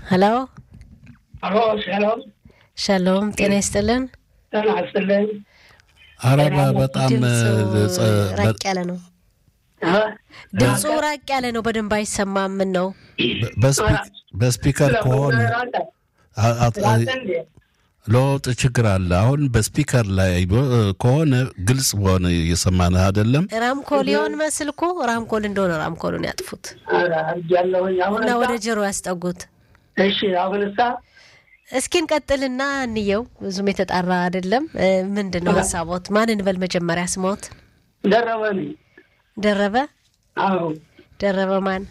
ሄሎ አሎ ሻሎም ሻሎም፣ ጤና ይስጥልን። ጤና ይስጥልን። አረባ በጣም ድምፁ ራቅ ያለ ነው። እ? ድምፁ ራቅ ያለ ነው። በደንብ አይሰማም። ምን ነው? በስፒከር ከሆነ አ- አ- ራቀ እንዴ? ለውጥ ችግር አለ። አሁን በስፒከር ላይ ከሆነ ግልጽ በሆነ እየሰማንህ አይደለም። ራምኮል ይሆን መስል እኮ ራምኮል እንደሆነ ራምኮሉን ያጥፉት ኧረ አድርጌያለሁኝ። አሁን እና እሳ- ወደ ጆሮ ያስጠጉት። እሺ አሁን እሳ እስኪ እንቀጥልና እንየው። ብዙም የተጣራ አይደለም። እ፣ ምንድን ነው ሀሳቦት? ማን እንበል መጀመሪያ? ስሞት ደረበ ነኝ። ደረበ አዎ ደረበ ማን?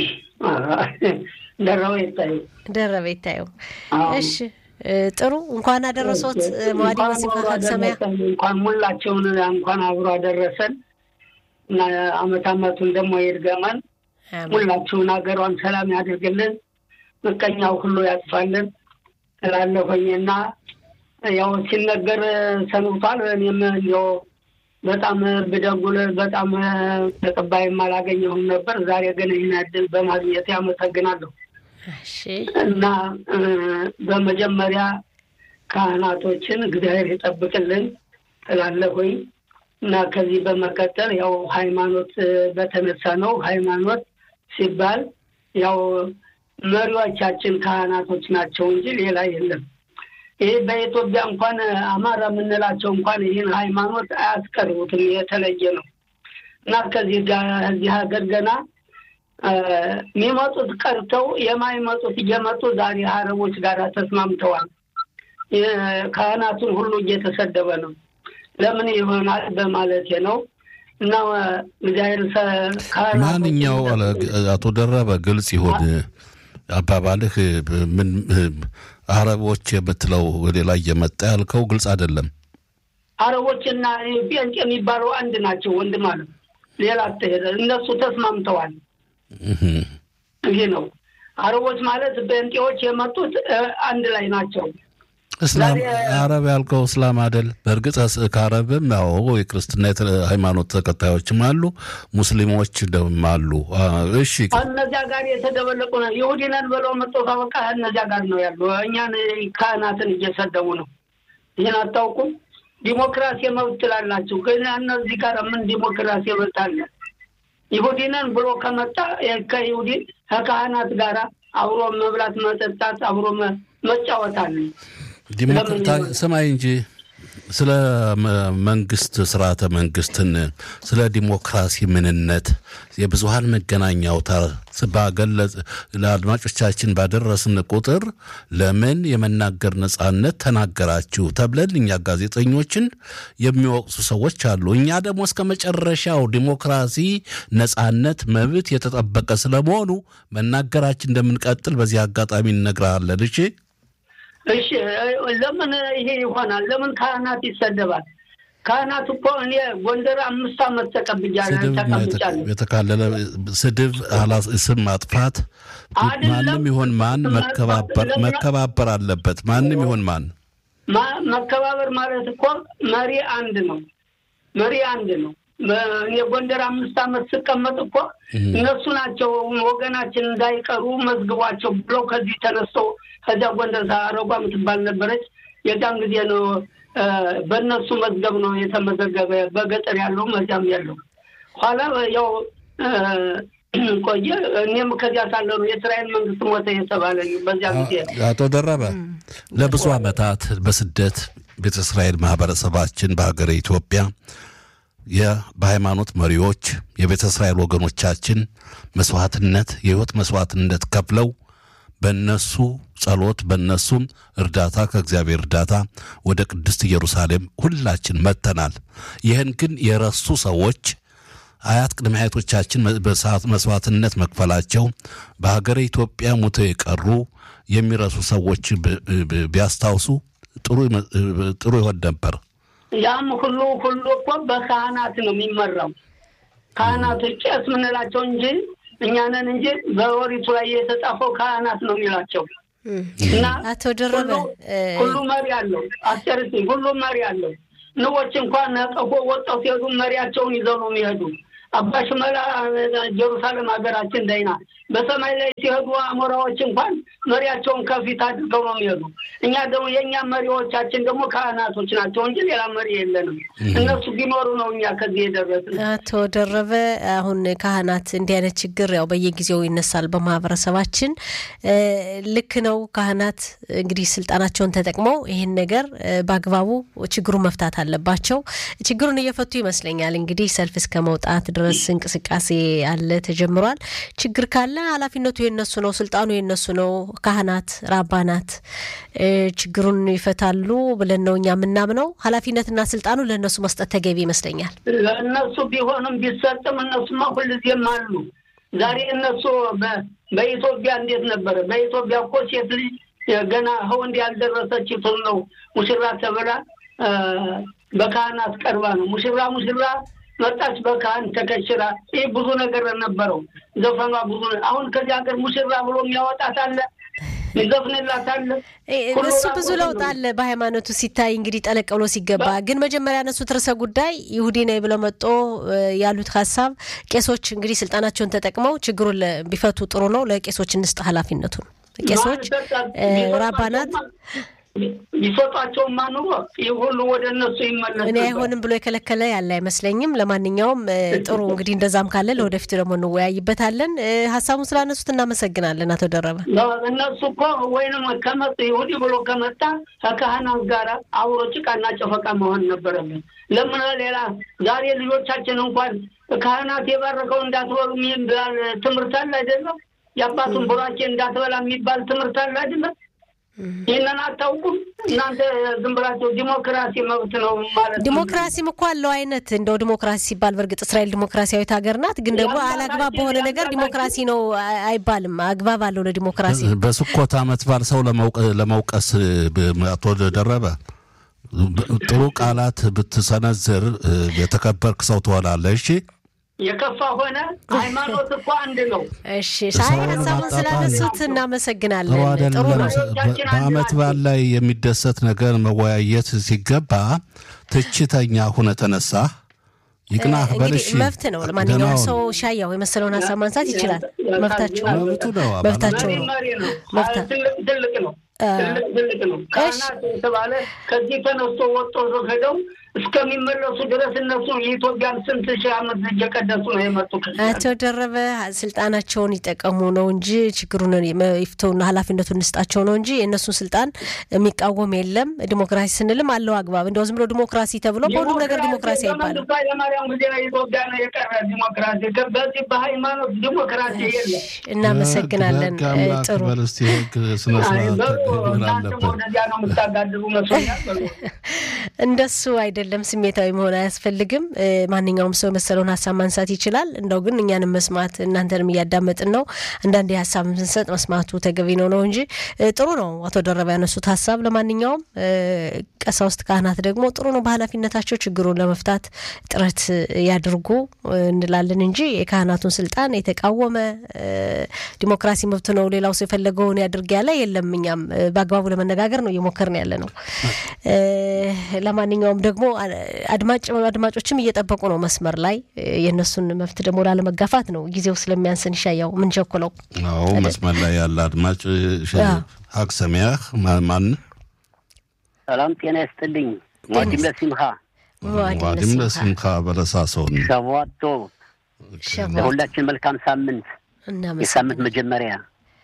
ደረበ ይታይ ደረበ ይታየው። አዎ። እሺ እ፣ ጥሩ እንኳን አደረሶት መዋዲ እንኳን ወሲፋ አብሮ ካልሰማያ አደረሰን። እንኳን ሙላቸውን እንኳን አብሮ አደረሰን እና አመት አመቱን ደግሞ ይድገመን። ሁላችሁን ሀገሯን ሰላም ያድርግልን፣ ምቀኛው ሁሉ ያጥፋልን እላለሁኝ እና ያው ሲነገር ሰንብቷል። እኔም እንዲያው በጣም ብደጉል በጣም ተቀባይም አላገኘሁም ነበር። ዛሬ ግን ይህን እድል በማግኘት ያመሰግናለሁ እሺ እና እ፣ በመጀመሪያ ካህናቶችን እግዚአብሔር ይጠብቅልን እላለሁኝ እና ከዚህ በመቀጠል ያው ሃይማኖት እ፣ በተነሳ ነው። ሃይማኖት ሲባል ያው መሪዎቻችን ካህናቶች ናቸው እንጂ ሌላ የለም። ይህ በኢትዮጵያ እንኳን አማራ የምንላቸው እንኳን ይህን ሃይማኖት አያስቀርቡትም፣ የተለየ ነው እና ከዚህ ጋር እዚህ ሀገር ገና እ፣ የሚመጡት ቀርተው የማይመጡት እየመጡ ዛሬ አረቦች ጋር ተስማምተዋል። የ- ካህናቱን ሁሉ እየተሰደበ ነው። ለምን ይሆናል በማለቴ ነው እና እግዚአብሔር ሰ- ካህናቶችን ማንኛው አለ- አቶ ደረበ ግልጽ ይሁን አባባልህ። ምን አረቦች የምትለው ሌላ እየመጣ ያልከው ግልጽ አይደለም። አረቦችና ጴንጤ የሚባለው አንድ ናቸው ወንድም አለ ሌላ አትሄደ እነሱ ተስማምተዋል። እህ። ይህ ነው አረቦች ማለት ጴንጤዎች የመጡት እ፣ አንድ ላይ ናቸው። እስላም ዛሬ- አረብ ያልከው እስላም አይደል? በእርግጥ እስ- ከአረብም ያው የክርስትና የተ- ሃይማኖት ተከታዮችም አሉ፣ ሙስሊሞች ደግሞ አሉ። አ፣ እሺ እነዚያ ጋር የተደበለቁ ነው። ይሁዲ ነን ብለው መጥቶ ካበቃ እነዚያ ጋር ነው ያሉ። እኛን ካህናትን እየሰደቡ ነው። ይህን አታውቁም? ዲሞክራሲ መብት ትላላችሁ፣ ግን እነዚህ ጋር ምን ዲሞክራሲ መብት አለ? ይሁዲ ነን ብሎ ከመጣ የ- ከይሁዲ ከካህናት ጋር አብሮ መብላት፣ መጠጣት፣ አብሮ መ- መጫወት አለ። ዲሞክራታ ለምን ሰማይ እንጂ ስለ መ- መንግስት ስርዓተ መንግስትን ስለ ዲሞክራሲ ምንነት የብዙሀን መገናኛ አውታር ባገለጽ ለአድማጮቻችን ባደረስን ቁጥር ለምን የመናገር ነጻነት ተናገራችሁ ተብለን እኛ ጋዜጠኞችን የሚወቅሱ ሰዎች አሉ። እኛ ደግሞ እስከ መጨረሻው ዲሞክራሲ፣ ነጻነት፣ መብት የተጠበቀ ስለመሆኑ መናገራችን እንደምንቀጥል በዚህ አጋጣሚ እነግርሃለን። እሺ እሺ እ- ለምን ይሄ ይሆናል? ለምን ካህናት ይሰደባል? ካህናት እኮ እኔ ጎንደር አምስት ዓመት ተቀብያለሁ ስድብ ተቀምጫለሁ። የተካለለ ስድብ አላ- ስም ማጥፋት አይደለም። ማንም ይሁን ማን መከባበር ለምን- መከባበር አለበት። ማንም ይሁን ማን ማ- መከባበር ማለት እኮ መሪ አንድ ነው። መሪ አንድ ነው። በ- እኔ ጎንደር አምስት ዓመት ስቀመጥ እኮ እነሱ ናቸው ወገናችን እንዳይቀሩ መዝግቧቸው ብለው ከዚህ ተነስተው ከዚያ ጎንደር አረጓ የምትባል ነበረች። የዛን ጊዜ ነው እ፣ በእነሱ መዝገብ ነው የተመዘገበ በገጠር ያለው መዚያም ያለው ኋላ ያው እ፣ ቆየ። እኔም ከዚያ ሳለ ነው የእስራኤል መንግስት ሞተ የተባለ በዚያ ጊዜ አቶ ደረበ ለብዙ ዓመታት በስደት ቤተ እስራኤል ማህበረሰባችን በሀገረ ኢትዮጵያ የ- በሃይማኖት መሪዎች የቤተ እስራኤል ወገኖቻችን መስዋዕትነት የህይወት መስዋዕትነት ከፍለው በእነሱ ጸሎት በእነሱም እርዳታ ከእግዚአብሔር እርዳታ ወደ ቅድስት ኢየሩሳሌም ሁላችን መጥተናል። ይህን ግን የረሱ ሰዎች አያት ቅድመ አያቶቻችን በሰዓት መስዋዕትነት መክፈላቸው በሀገረ ኢትዮጵያ ሙተው የቀሩ የሚረሱ ሰዎች ብ- ብ- ቢያስታውሱ ጥሩ ይመ- ጥሩ ይሆን ነበር። ያም ሁሉ ሁሉ እኮ በካህናት ነው የሚመራው። ካህናቶች ቄስ ምንላቸው እንጂ እኛንን እንጂ በወሪቱ ላይ የተጻፈው ካህናት ነው የሚላቸው እና አቶ ደረበ ሁሉ- እ፣ ሁሉ መሪ አለው። አስጨርስ ሁሉ መሪ አለው። ንቦች እንኳን ነቀፎ ወጣው ሲሄዱ መሪያቸውን ይዘው ነው የሚሄዱ። አባ ሽመላ ጀሩሳሌም ሀገራችን ዳይና በሰማይ ላይ ሲሄዱ አሞራዎች እንኳን መሪያቸውን ከፊት አድርገው ነው የሚሄዱ። እኛ ደግሞ የእኛ መሪዎቻችን ደግሞ ካህናቶች ናቸው እንጂ ሌላ መሪ የለንም። እነሱ ቢኖሩ ነው እኛ ከዚህ የደረስን። አቶ ደረበ፣ አሁን ካህናት እንዲህ አይነት ችግር ያው በየጊዜው ይነሳል በማህበረሰባችን። ልክ ነው። ካህናት እንግዲህ ስልጣናቸውን ተጠቅመው ይህን ነገር በአግባቡ ችግሩን መፍታት አለባቸው። ችግሩን እየፈቱ ይመስለኛል። እንግዲህ ሰልፍ እስከ መውጣት ድረስ እንቅስቃሴ አለ ተጀምሯል። ችግር ካለ ኃላፊነቱ የነሱ ነው፣ ስልጣኑ የነሱ ነው። ካህናት ራባናት ችግሩን ይፈታሉ ብለን ነው እኛ የምናምነው። ኃላፊነትና ስልጣኑ ለእነሱ መስጠት ተገቢ ይመስለኛል። ለእነሱ ቢሆንም ቢሰጥም እነሱማ ሁልጊዜም አሉ። ዛሬ እነሱ በኢትዮጵያ እንዴት ነበረ? በኢትዮጵያ እኮ ሴት ልጅ ገና ወንድ ያልደረሰችትን ነው ሙሽራ ተብላ በካህናት ቀርባ ነው ሙሽራ ሙሽራ መጣች በካህን ተከሽራ። ይህ ብዙ ነገር ነበረው ዘፈኗ ብዙ። አሁን ከዚህ ሀገር ሙሽራ ብሎ የሚያወጣት አለ ይዘፍንላት አለ። እሱ ብዙ ለውጥ አለ በሃይማኖቱ ሲታይ እንግዲህ ጠለቅ ብሎ ሲገባ። ግን መጀመሪያ ያነሱት ርዕሰ ጉዳይ ይሁዲ ነኝ ብለው መጦ ያሉት ሀሳብ ቄሶች እንግዲህ ስልጣናቸውን ተጠቅመው ችግሩን ቢፈቱ ጥሩ ነው። ለቄሶች እንስጥ ኃላፊነቱን ቄሶች ራባናት ቢሰጧቸውማ ኑሮ ይህ ሁሉ ወደ እነሱ ይመለስ። እኔ አይሆንም ብሎ የከለከለ ያለ አይመስለኝም። ለማንኛውም ጥሩ እንግዲህ እንደዛም ካለ ለወደፊቱ ደግሞ እንወያይበታለን። ሀሳቡን ስላነሱት እናመሰግናለን አቶ ደረበ። እነሱ እኮ ወይንም ከመጡ ይሁዲ ብሎ ከመጣ ከካህናት ጋር አብሮ ጭቃና ጨፈቃ መሆን ነበረብን። ለምን ሌላ ዛሬ ልጆቻችን እንኳን ካህናት የባረከው እንዳትበሉ የሚባል ትምህርት አለ አይደለም? የአባቱን ቡራኬ እንዳትበላ የሚባል ትምህርት አለ አይደለም? ይህንን አታውቁም እናንተ? ዝም ብላችሁ ዲሞክራሲ መብት ነው ማለት ነው። ዲሞክራሲም እኮ አለው አይነት እንደው ዲሞክራሲ ሲባል በእርግጥ እስራኤል ዲሞክራሲያዊት ሀገር ናት። ግን ደግሞ አላግባብ በሆነ ነገር ዲሞክራሲ ነው አይባልም። አግባብ አለው ለዲሞክራሲ። በስኮት ዓመት በዓል ሰው ለመውቀስ አቶ ደረበ ጥሩ ቃላት ብትሰነዝር የተከበርክ ሰው ትሆናለህ። እሺ የከፋ ሆነ ሃይማኖት እኮ አንድ ነው። እሺ ሳይ ሀሳቡን ስላነሱት እናመሰግናለን። ጥሩ ነው። በዓመት በዓል ላይ የሚደሰት ነገር መወያየት ሲገባ ትችተኛ ሁነ ተነሳ ይቅናህ በልሽ መብት ነው። ለማንኛውም ሰው ሻያው የመሰለውን ሀሳብ ማንሳት ይችላል። መብታቸው መብቱ ነው። መብታቸው ነው። መብታ ትልቅ ነው። ትልቅ ነው። ካህናት የተባለ ከዚህ ተነስቶ ወጦ ሄደው እስከሚመለሱ ድረስ እነሱ የኢትዮጵያን ስንት ሺህ ዓመት እየቀደሱ ነው የመጡ። አቶ ደረበ ስልጣናቸውን ይጠቀሙ ነው እንጂ ችግሩን ይፍተውና ኃላፊነቱን እንስጣቸው ነው እንጂ የእነሱን ስልጣን የሚቃወም የለም። ዲሞክራሲ ስንልም አለው አግባብ። እንደው ዝም ብሎ ዲሞክራሲ ተብሎ በሁሉም ነገር ዲሞክራሲ አይባልም። ኃይለማርያም ጊዜ ኢትዮጵያ ነው የቀረ ዲሞክራሲ። በዚህ በሃይማኖት ዲሞክራሲ የለም። እናመሰግናለን። ጥሩ እናንተም ወደዚያ ነው የምታጋድሉ መስሎኛል። እንደሱ አይደለም። ስሜታዊ መሆን አያስፈልግም። ማንኛውም ሰው የመሰለውን ሀሳብ ማንሳት ይችላል። እንደው ግን እኛንም መስማት እናንተንም እያዳመጥን ነው። አንዳንዴ ሀሳብ ስንሰጥ መስማቱ ተገቢ ነው ነው እንጂ ጥሩ ነው አቶ ደረባ ያነሱት ሀሳብ። ለማንኛውም ቀሳውስት፣ ካህናት ደግሞ ጥሩ ነው በኃላፊነታቸው ችግሩን ለመፍታት ጥረት ያድርጉ እንላለን እንጂ የካህናቱን ስልጣን የተቃወመ ዲሞክራሲ መብት ነው ሌላው ሰው የፈለገውን ያድርግ ያለ የለም። እኛም በአግባቡ ለመነጋገር ነው እየሞከርን ያለ ነው። ለማንኛውም ደግሞ አድማጭ አድማጮችም እየጠበቁ ነው መስመር ላይ የእነሱን መብት ደግሞ ላለመጋፋት ነው ጊዜው ስለሚያንስን ይሻያው ምን ቸኩለው። አዎ መስመር ላይ ያለ አድማጭ ሀቅ ሰሚያህ ማን ሰላም ጤና ይስጥልኝ። ዋዲም ለሲምካ ዋዲም ለሲምካ በለሳሶን ሸቧቶ ለሁላችን መልካም ሳምንት የሳምንት መጀመሪያ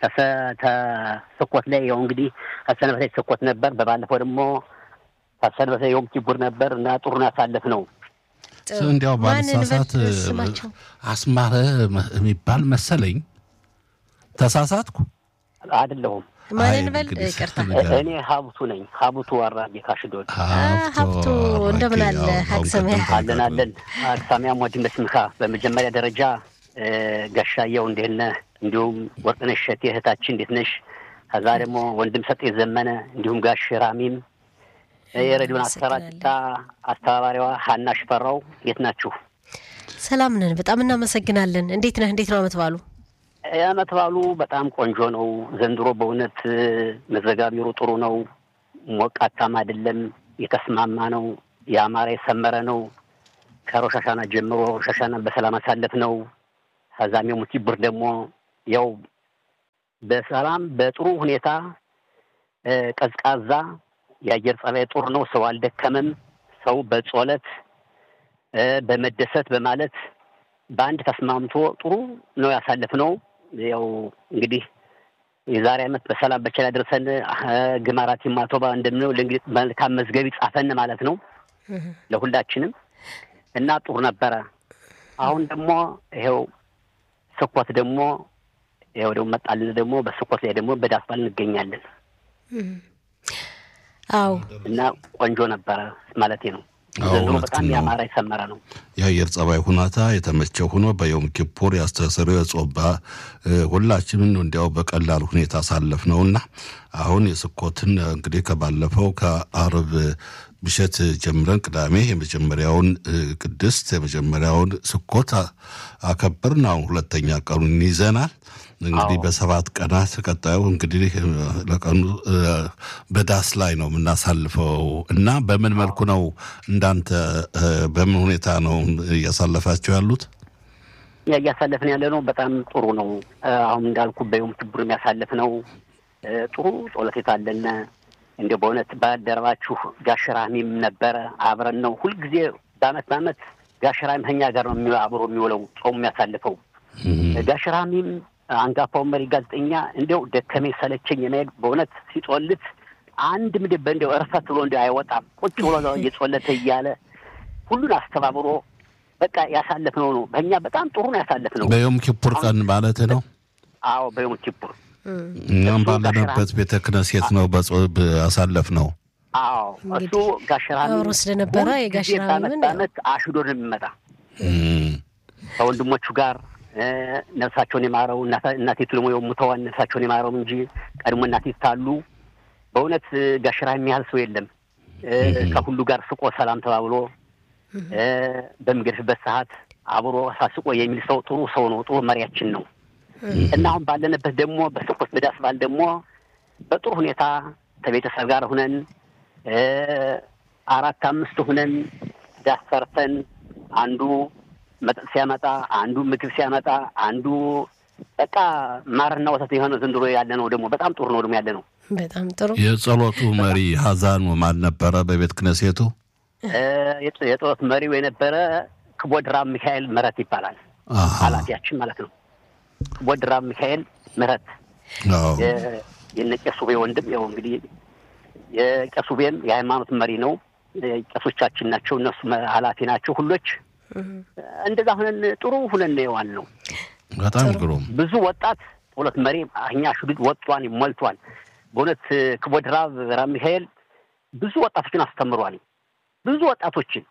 ተስኮት ላይ ያው እንግዲህ አሰነበተ ተስኮት ነበር። በባለፈው ደግሞ ታሰነበተ የዮም ኪቡር ነበር እና ጥሩን ያሳለፍ ነው። እንዲያው ባልሳሳት አስማረ የሚባል መሰለኝ። ተሳሳትኩ አይደለሁም። ማንን በል ይቅርታ። እኔ ሀብቱ ነኝ። ሀብቱ አራጌ ካሽዶድ ሀብቱ እንደምን አለ? ሀቅሰሚያ አለን አለን። ሀቅሳሚያ ሞዲም በስምካ በመጀመሪያ ደረጃ ጋሻየው እንዴት ነህ? እንዲሁም ወርቅነሽ እሸቴ እህታችን እንዴት ነሽ? ከዛ ደግሞ ወንድም ሰጤ ዘመነ እንዲሁም ጋሽ ራሚም የሬዲዮን አሰራጭታ አስተባባሪዋ ሀና ሽፈራው እንዴት ናችሁ? ሰላም ነን። በጣም እናመሰግናለን። እንዴት ነህ? እንዴት ነው አመት ባሉ? አመት ባሉ በጣም ቆንጆ ነው ዘንድሮ። በእውነት መዘጋቢሩ ጥሩ ነው። ሞቃታም አይደለም፣ የተስማማ ነው። የአማረ የሰመረ ነው። ከሮሻሻና ጀምሮ ሮሻሻና በሰላም አሳለፍ ነው። ከዛም የሙት ቡር ደግሞ ያው በሰላም በጥሩ ሁኔታ ቀዝቃዛ የአየር ጸባይ ጥሩ ነው። ሰው አልደከመም። ሰው በጾለት በመደሰት በማለት በአንድ ተስማምቶ ጥሩ ነው ያሳለፍነው። ያው እንግዲህ የዛሬ ዓመት በሰላም በቸላ ደርሰን ግማራት ማቶባ እንደምነው ለእንግዲህ መልካም መዝገብ ይጻፈን ማለት ነው ለሁላችንም እና ጥሩ ነበረ። አሁን ደግሞ ይኸው ስኮት ደግሞ ይኸው ደግሞ መጣልን ደግሞ በስኮት ላይ ደግሞ በዳስ በዓል እንገኛለን። አዎ እና ቆንጆ ነበረ ማለቴ ነው። ዘንድሮ በጣም ያማረ የሰመረ ነው። የአየር ጸባይ ሁኔታ የተመቸ ሆኖ በዮም ኪፑር ያስተሰረው የጾባ ሁላችንም እንዲያው በቀላል ሁኔታ አሳለፍ ነው እና አሁን የስኮትን እንግዲህ ከባለፈው ከአርብ ምሽት ጀምረን ቅዳሜ የመጀመሪያውን ቅድስት የመጀመሪያውን ስኮት አከበርን። አሁን ሁለተኛ ቀኑን ይዘናል። እንግዲህ በሰባት ቀናት ቀጣዩ እንግዲህ ለቀኑ በዳስ ላይ ነው የምናሳልፈው እና በምን መልኩ ነው እንዳንተ በምን ሁኔታ ነው እያሳለፋቸው ያሉት? እያሳለፍን ያለ ነው። በጣም ጥሩ ነው። አሁን እንዳልኩ በዮም ኪፑር የሚያሳልፍ ነው። ጥሩ ጸሎት የታለነ እንደ በእውነት ባልደረባችሁ ጋሽራሚም ነበረ አብረን ነው ሁልጊዜ በአመት በአመት ጋሽራሚ ከኛ ጋር ነው አብሮ የሚውለው ጾሙ የሚያሳልፈው ጋሽራሚም አንጋፋው መሪ ጋዜጠኛ እንዲያው ደከመኝ ሰለቸኝ የመሄድ በእውነት ሲጾልት አንድ ምድብ እንዲያው እርፈት ብሎ እንዲያው አይወጣም። ቁጭ ብሎ እየጾለተ እያለ ሁሉን አስተባብሮ በቃ ያሳለፍነው ነው። በእኛ በጣም ጥሩ ነው ያሳለፍነው። በዮም ኪፑር ቀን ማለት ነው። አዎ በዮም ኪፑር እኛም ባለንበት ቤተ ክህነት ነው አሳለፍ ነው። አዎ እሱ ጋሽራሚ አብሮ ስለነበረ የጋሽራሚን በአመት አሽዶ ነው የሚመጣ ከወንድሞቹ ጋር ነፍሳቸውን የማረው እናቴቱ ደግሞ የሙተዋን ነፍሳቸውን የማረው እንጂ ቀድሞ እናቴት ታሉ በእውነት ጋሽራ የሚያህል ሰው የለም። ከሁሉ ጋር ስቆ ሰላም ተባብሎ በሚገድፍበት ሰዓት አብሮ ሳስቆ የሚል ሰው ጥሩ ሰው ነው። ጥሩ መሪያችን ነው እና አሁን ባለንበት ደግሞ በስኮት በዳስ በዓል ደግሞ በጥሩ ሁኔታ ከቤተሰብ ጋር ሁነን አራት አምስት ሁነን ዳስ ሰርተን አንዱ መጠጥ ሲያመጣ አንዱ ምግብ ሲያመጣ አንዱ በቃ ማርና ወተት የሆነ ዘንድሮ ያለ ነው። ደግሞ በጣም ጥሩ ነው ደግሞ ያለ ነው። በጣም ጥሩ። የጸሎቱ መሪ ሀዛኑ ማን ነበረ? በቤተ ክህነቱ የጸሎት መሪው የነበረ ክቦድራም ሚካኤል ምህረት ይባላል። ኃላፊያችን ማለት ነው። ክቦድራም ሚካኤል ምህረት የነ ቄሱቤ ወንድም ያው እንግዲህ የቄሱቤም የሃይማኖት መሪ ነው። ቄሶቻችን ናቸው። እነሱ ኃላፊ ናቸው ሁሎች እንደዛ ሁነን ጥሩ ሁነን የዋል ነው። በጣም ግሩም ብዙ ወጣት ሁለት መሪ እኛ ሽዱድ ወጥቷን ሞልቷል። በእውነት ክቦድ ራብ ራብ ሚካኤል ብዙ ወጣቶችን አስተምሯል። ብዙ ወጣቶችን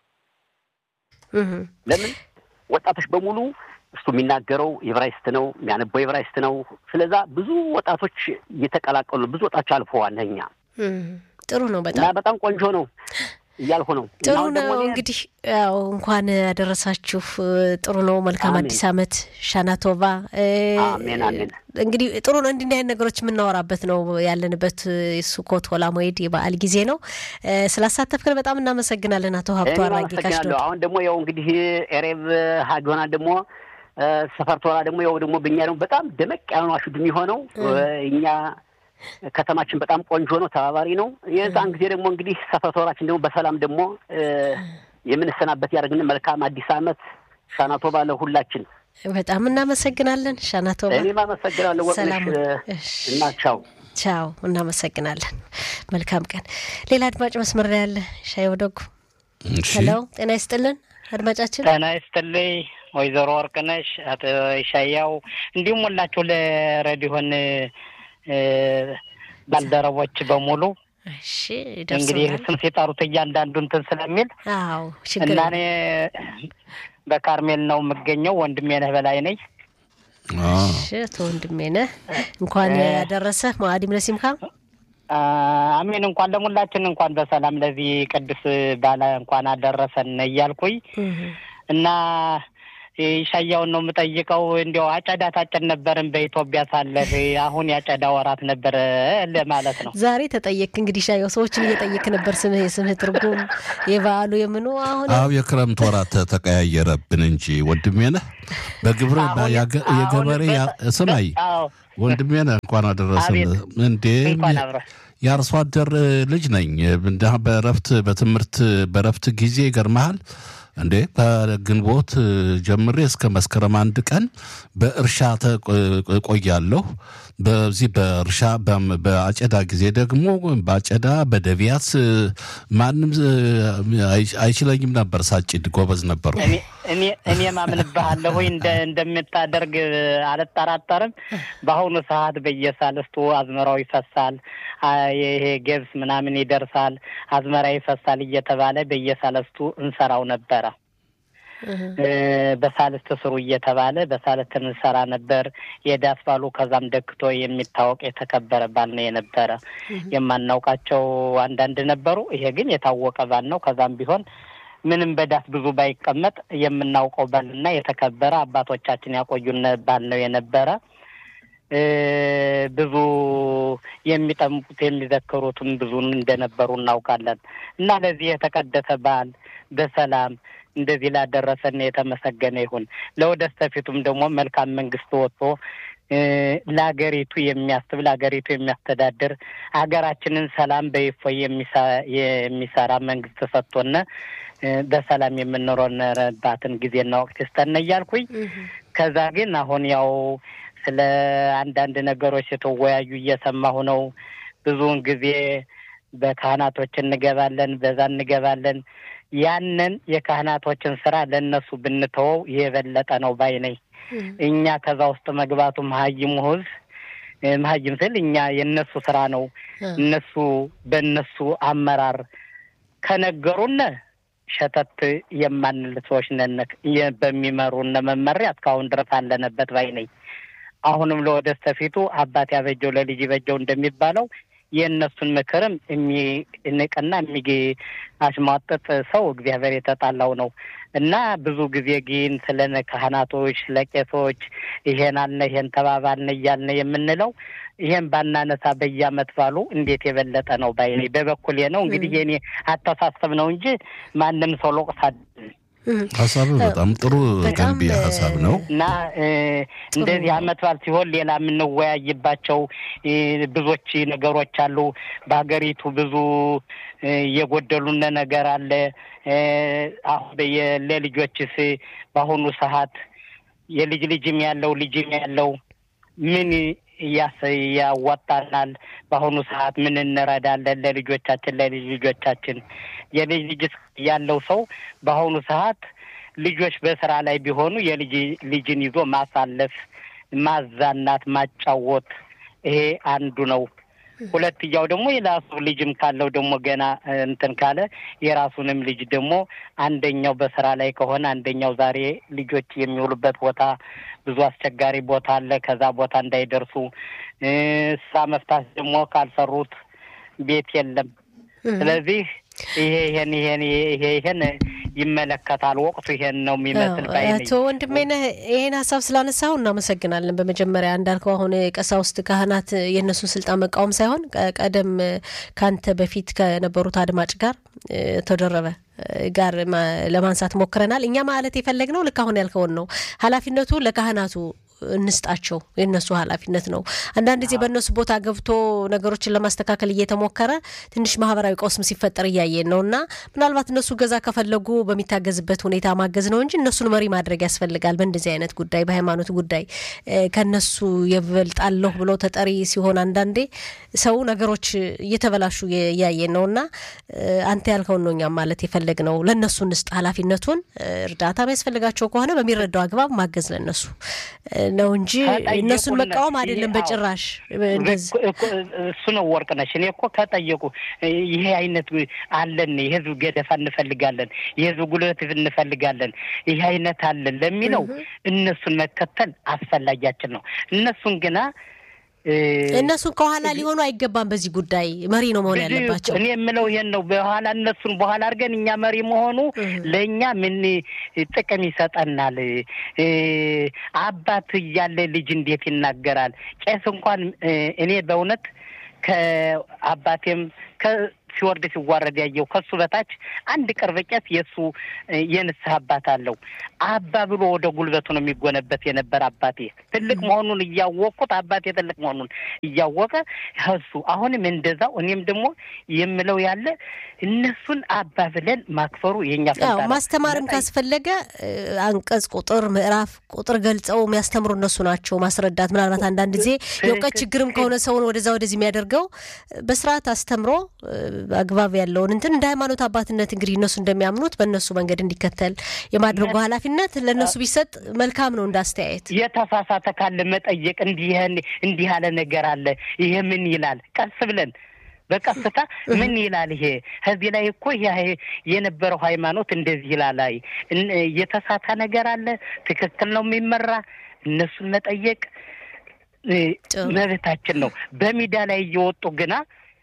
ለምን ወጣቶች በሙሉ እሱ የሚናገረው የብራይስት ነው፣ የሚያነበው የብራይስት ነው። ስለዛ ብዙ ወጣቶች እየተቀላቀሉ ብዙ ወጣቶች አልፈዋል። እኛ ጥሩ ነው። በጣም እና በጣም ቆንጆ ነው እያልኩ ነው። ጥሩ ነው እንግዲህ ያው እንኳን ያደረሳችሁ። ጥሩ ነው። መልካም አዲስ ዓመት ሻናቶቫ። አሜን አሜን። እንግዲህ ጥሩ ነው። እንዲህ አይነት ነገሮች የምናወራበት ነው ያለንበት ሱኮት ሆላ ሞይድ የበዓል ጊዜ ነው። ስላሳተፍክን በጣም እናመሰግናለን አቶ ሀብቱ አራጌ ካሽዶ። አሁን ደግሞ ያው እንግዲህ ኤሬብ ሀጊሆና ደግሞ ሰፈርቶራ ደግሞ ያው ደግሞ በእኛ ደግሞ በጣም ደመቅ ያሉ አሹድ የሚሆነው እኛ ከተማችን በጣም ቆንጆ ነው፣ ተባባሪ ነው። የዛን ጊዜ ደግሞ እንግዲህ ሰፈቶራችን ደግሞ በሰላም ደግሞ የምንሰናበት ያደርግን። መልካም አዲስ ዓመት ሻናቶባ ለሁላችን። በጣም እናመሰግናለን ሻናቶባ። እኔም አመሰግናለሁ ወቅነሽ እና ቻው ቻው። እናመሰግናለን። መልካም ቀን። ሌላ አድማጭ መስመር ላይ ያለ ሻይ ወደጉ። ሄሎ፣ ጤና ይስጥልን አድማጫችን። ጤና ይስጥልኝ ወይዘሮ ወርቅነሽ፣ አቶ ሻያው እንዲሁም ሁላችሁ ለሬዲዮን ባልደረቦች በሙሉ እሺ እንግዲህ ስም ሲጠሩት እያንዳንዱ እንትን ስለሚል አዎ ችግር እና እኔ በካርሜል ነው የምገኘው። ወንድሜ ነህ በላይ ነኝ። እሺ አቶ ወንድሜ ነህ እንኳን ያደረሰ ማዕዲም ለሲምካ አሜን። እንኳን ለሙላችን እንኳን በሰላም ለዚህ ቅዱስ ባለ እንኳን አደረሰን እያልኩኝ እና ሻያውን ነው የምጠይቀው። እንዲያው አጨዳ ታጨድ ነበርን በኢትዮጵያ ሳለህ አሁን ያጨዳ ወራት ነበረ ለማለት ነው። ዛሬ ተጠየቅ እንግዲህ ሻየው ሰዎችን እየጠየቅ ነበር። ስምህ የስምህ ትርጉም የበዓሉ የምኑ አሁን አዎ የክረምት ወራት ተቀያየረብን እንጂ ወንድሜ ነህ በግብር የገበሬ ስማይ ወንድሜ ነህ እንኳን አደረሰን እንዴ የአርሶ አደር ልጅ ነኝ። በረፍት በትምህርት በረፍት ጊዜ ይገርመሃል እንዴ ከግንቦት ጀምሬ እስከ መስከረም አንድ ቀን በእርሻ ቆያለሁ። በዚህ በእርሻ በአጨዳ ጊዜ ደግሞ በአጨዳ በደቢያት ማንም አይችለኝም ነበር። ሳጭድ ጎበዝ ነበሩ። እኔ ማምንብሃለሁ እንደምታደርግ አልጠራጠርም። በአሁኑ ሰዓት በየሳልስቱ አዝመራው ይፈሳል፣ ይሄ ገብስ ምናምን ይደርሳል፣ አዝመራ ይፈሳል እየተባለ በየሳልስቱ እንሰራው ነበረ። በሳልስት ስሩ እየተባለ በሳልስት እንሰራ ነበር። የዳስ ባሉ ከዛም ደክቶ የሚታወቅ የተከበረ ባል ነው የነበረ። የማናውቃቸው አንዳንድ ነበሩ። ይሄ ግን የታወቀ ባል ነው። ከዛም ቢሆን ምንም በዳስ ብዙ ባይቀመጥ የምናውቀው ባልና የተከበረ አባቶቻችን ያቆዩን ባል ነው የነበረ። ብዙ የሚጠምቁት የሚዘክሩትም ብዙ እንደነበሩ እናውቃለን። እና ለዚህ የተቀደሰ በዓል በሰላም እንደዚህ ላደረሰን የተመሰገነ ይሁን። ለወደፊቱም ደግሞ መልካም መንግስት ወጥቶ ለሀገሪቱ የሚያስብ ለሀገሪቱ የሚያስተዳድር ሀገራችንን ሰላም በይፎይ የሚሰራ መንግስት ሰጥቶነ በሰላም የምንኖርባትን ጊዜና ወቅት ይስጠን እያልኩኝ ከዛ ግን አሁን ያው ስለ አንዳንድ ነገሮች የተወያዩ እየሰማሁ ነው። ብዙውን ጊዜ በካህናቶች እንገባለን፣ በዛ እንገባለን። ያንን የካህናቶችን ስራ ለእነሱ ብንተወው የበለጠ ነው ባይ ነኝ። እኛ ከዛ ውስጥ መግባቱ መሀይሙ ህዝብ መሀይም ስል እኛ የእነሱ ስራ ነው። እነሱ በእነሱ አመራር ከነገሩን ሸተት የማንል ሰዎች ነን። በሚመሩን መመሪያ እስካሁን ድረስ አለንበት ባይ ነኝ። አሁንም ለወደፊቱ አባት ያበጀው ለልጅ ይበጀው እንደሚባለው የእነሱን ምክርም የሚንቅና የሚያሽሟጥጥ ሰው እግዚአብሔር የተጣላው ነው እና ብዙ ጊዜ ግን ስለ ካህናቶች፣ ስለ ቄሶች ይሄን አልነ ይሄን ተባባልነ እያልነ የምንለው ይሄን ባናነሳ በየዓመት ባሉ እንዴት የበለጠ ነው ባይ በበኩሌ ነው። እንግዲህ የኔ አተሳሰብ ነው እንጂ ማንም ሰው ሎቅስ ሀሳብ በጣም ጥሩ ገንቢ ሀሳብ ነው እና እንደዚህ አመት በዓል ሲሆን ሌላ የምንወያይባቸው ብዙዎች ነገሮች አሉ። በሀገሪቱ ብዙ የጎደሉን ነገር አለ። አሁን ለልጆችስ በአሁኑ ሰዓት የልጅ ልጅም ያለው ልጅም ያለው ምን ያዋጣናል? በአሁኑ ሰዓት ምን እንረዳለን ለልጆቻችን ለልጅ ልጆቻችን? የልጅ ልጅ ያለው ሰው በአሁኑ ሰዓት ልጆች በስራ ላይ ቢሆኑ የልጅ ልጅን ይዞ ማሳለፍ፣ ማዛናት፣ ማጫወት ይሄ አንዱ ነው። ሁለትያው ደግሞ የራሱ ልጅም ካለው ደግሞ ገና እንትን ካለ የራሱንም ልጅ ደግሞ አንደኛው በስራ ላይ ከሆነ አንደኛው ዛሬ ልጆች የሚውሉበት ቦታ ብዙ አስቸጋሪ ቦታ አለ። ከዛ ቦታ እንዳይደርሱ ስራ መፍታት ደግሞ ካልሰሩት ቤት የለም። ስለዚህ ይሄ ይሄን ይሄን ይሄ ይሄን ይመለከታል። ወቅቱ ይሄን ነው የሚመስል ባይ አቶ ወንድሜነህ ይሄን ሀሳብ ስላነሳው እናመሰግናለን። በመጀመሪያ እንዳልከው አሁን ቀሳውስት ካህናት የእነሱን ስልጣን መቃወም ሳይሆን ቀደም ካንተ በፊት ከነበሩት አድማጭ ጋር ተደረበ ጋር ለማንሳት ሞክረናል። እኛ ማለት የፈለግነው ልክ አሁን ያልከውን ነው። ኃላፊነቱ ለካህናቱ እንስጣቸው የእነሱ ኃላፊነት ነው። አንዳንድ ጊዜ በእነሱ ቦታ ገብቶ ነገሮችን ለማስተካከል እየተሞከረ ትንሽ ማህበራዊ ቀውስም ሲፈጠር እያየን ነው እና ምናልባት እነሱ ገዛ ከፈለጉ በሚታገዝበት ሁኔታ ማገዝ ነው እንጂ እነሱን መሪ ማድረግ ያስፈልጋል። በእንደዚህ አይነት ጉዳይ፣ በሃይማኖት ጉዳይ ከነሱ የበልጣለሁ ብሎ ተጠሪ ሲሆን አንዳንዴ ሰው ነገሮች እየተበላሹ እያየን ነው እና አንተ ያልከውን ነው እኛም ማለት የፈለግ ነው። ለእነሱ እንስጥ ኃላፊነቱን። እርዳታ የሚያስፈልጋቸው ከሆነ በሚረዳው አግባብ ማገዝ ለእነሱ ነው እንጂ እነሱን መቃወም አይደለም በጭራሽ። እሱ ነው ወርቅነሽ። እኔ እኮ ከጠየቁ ይሄ አይነት አለን፣ የህዝብ ገደፋ እንፈልጋለን፣ የህዝብ ጉልበት እንፈልጋለን፣ ይሄ አይነት አለን ለሚለው እነሱን መከተል አስፈላጊያችን ነው። እነሱን ግና እነሱን ከኋላ ሊሆኑ አይገባም። በዚህ ጉዳይ መሪ ነው መሆን ያለባቸው። እኔ የምለው ይሄን ነው። በኋላ እነሱን በኋላ አድርገን እኛ መሪ መሆኑ ለእኛ ምን ጥቅም ይሰጠናል? አባት እያለ ልጅ እንዴት ይናገራል? ቄስ እንኳን እኔ በእውነት ከአባቴም ሲወርድ ሲዋረድ ያየው ከሱ በታች አንድ ቅርብ ቄስ የእሱ የንስሐ አባት አለው። አባ ብሎ ወደ ጉልበቱ ነው የሚጎነበት የነበረ አባቴ ትልቅ መሆኑን እያወቅኩት አባቴ ትልቅ መሆኑን እያወቀ እሱ አሁንም እንደዛው እኔም ደግሞ የምለው ያለ እነሱን አባ ብለን ማክፈሩ የኛ ፈንታ ማስተማርም ካስፈለገ አንቀጽ፣ ቁጥር፣ ምዕራፍ ቁጥር ገልጸው የሚያስተምሩ እነሱ ናቸው። ማስረዳት ምናልባት አንዳንድ ጊዜ የእውቀት ችግርም ከሆነ ሰውን ወደዛ ወደዚህ የሚያደርገው በስርዓት አስተምሮ አግባብ ያለውን እንትን እንደ ሃይማኖት አባትነት እንግዲህ እነሱ እንደሚያምኑት በእነሱ መንገድ እንዲከተል የማድረጉ ኃላፊነት ለእነሱ ቢሰጥ መልካም ነው። እንዳስተያየት የተሳሳተ ካለ መጠየቅ፣ እንዲህ እንዲህ ያለ ነገር አለ፣ ይሄ ምን ይላል? ቀስ ብለን በቀስታ ምን ይላል ይሄ ከዚህ ላይ እኮ የነበረው ሃይማኖት እንደዚህ ይላል። አይ የተሳታ ነገር አለ፣ ትክክል ነው የሚመራ እነሱን መጠየቅ መብታችን ነው። በሚዲያ ላይ እየወጡ ግና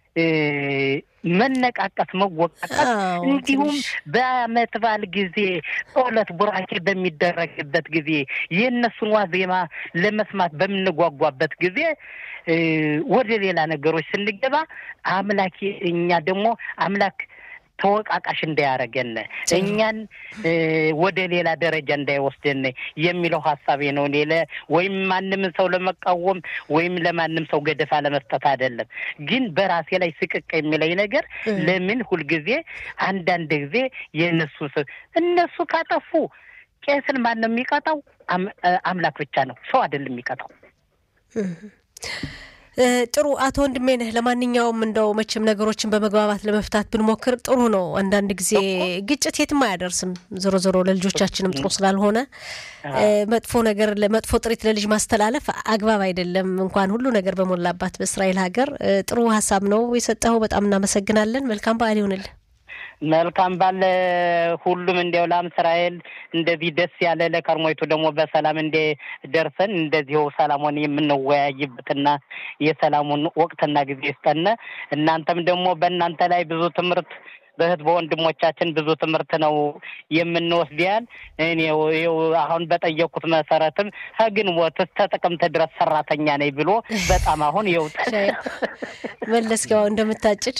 መነቃቀት፣ መወቃቀት እንዲሁም በዓመት በዓል ጊዜ ጸሎት ቡራኬ በሚደረግበት ጊዜ የእነሱን ዋዜማ ለመስማት በምንጓጓበት ጊዜ ወደ ሌላ ነገሮች ስንገባ አምላክ እኛ ደግሞ አምላክ ተወቃቃሽ እንዳያረገን እኛን ወደ ሌላ ደረጃ እንዳይወስደን የሚለው ሀሳቤ ነው። እኔ ወይም ማንም ሰው ለመቃወም ወይም ለማንም ሰው ገደፋ ለመስጠት አይደለም። ግን በራሴ ላይ ስቅቅ የሚለኝ ነገር ለምን ሁልጊዜ አንዳንድ ጊዜ የእነሱ እነሱ ካጠፉ ቄስን ማን ነው የሚቀጣው? አምላክ ብቻ ነው፣ ሰው አይደለም የሚቀጣው። ጥሩ አቶ ወንድሜ ነህ። ለማንኛውም እንደው መቼም ነገሮችን በመግባባት ለመፍታት ብንሞክር ጥሩ ነው። አንዳንድ ጊዜ ግጭት የትም አያደርስም። ዞሮ ዞሮ ለልጆቻችንም ጥሩ ስላልሆነ መጥፎ ነገር መጥፎ ጥሪት ለልጅ ማስተላለፍ አግባብ አይደለም። እንኳን ሁሉ ነገር በሞላባት በእስራኤል ሀገር ጥሩ ሀሳብ ነው የሰጠኸው። በጣም እናመሰግናለን። መልካም በዓል ይሆንልን። መልካም ባለ ሁሉም እንዲያው ላም እስራኤል እንደዚህ ደስ ያለ ለከርሞይቱ ደግሞ በሰላም እንደ ደርሰን እንደዚሁ ሰላሙን የምንወያይበትና የሰላሙን ወቅትና ጊዜ ይስጠነ። እናንተም ደግሞ በእናንተ ላይ ብዙ ትምህርት በእህት በወንድሞቻችን ብዙ ትምህርት ነው የምንወስድ ያህል እኔ አሁን በጠየቅኩት መሰረትም ከግንቦት እስከ ጥቅምት ድረስ ሰራተኛ ነኝ ብሎ በጣም አሁን የውጥ መለስኪያው እንደምታጭድ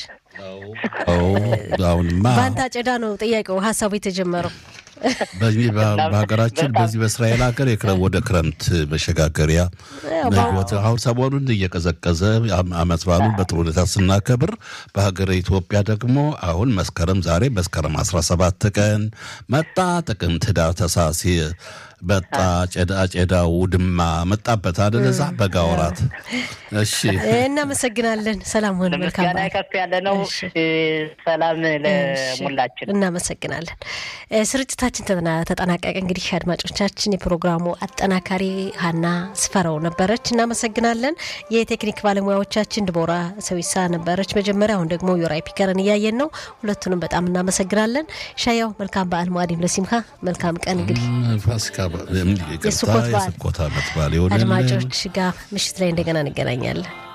አሁንማ በአንተ አጨዳ ነው ጥያቄው ሀሳቡ የተጀመረው። በሀገራችን በዚህ በእስራኤል ሀገር ወደ ክረምት መሸጋገሪያ አሁን ሰሞኑን እየቀዘቀዘ አመት በዓሉን በጥሩ ሁኔታ ስናከብር በሀገር ኢትዮጵያ ደግሞ አሁን መስከረም ዛሬ መስከረም አስራ ሰባት ቀን መጣ ጥቅምት፣ ህዳር፣ ታኅሳስ በጣ ጨዳ ጨዳው ድማ መጣበት አደለ እዛ በጋ ወራት። እሺ እናመሰግናለን። ሰላም ሆነ። መልካም ምስጋና ከፍ ያለ ነው። ሰላም ለሙላችን። እናመሰግናለን። ስርጭታችን ተጠናቀቀ። እንግዲህ አድማጮቻችን፣ የፕሮግራሙ አጠናካሪ ሀና ስፈረው ነበረች። እናመሰግናለን። የቴክኒክ ባለሙያዎቻችን ድቦራ ሰዊሳ ነበረች መጀመሪያ። አሁን ደግሞ ዮራይ ፒከርን እያየን ነው። ሁለቱንም በጣም እናመሰግናለን። ሻያው መልካም በዓል ሙአዲም ለሲምካ መልካም ቀን እንግዲህ ፋሲካ የስኮት በዓል የስኮት ዓመት በዓል ይሆንልን። አድማጮች ጋር ምሽት ላይ እንደገና እንገናኛለን።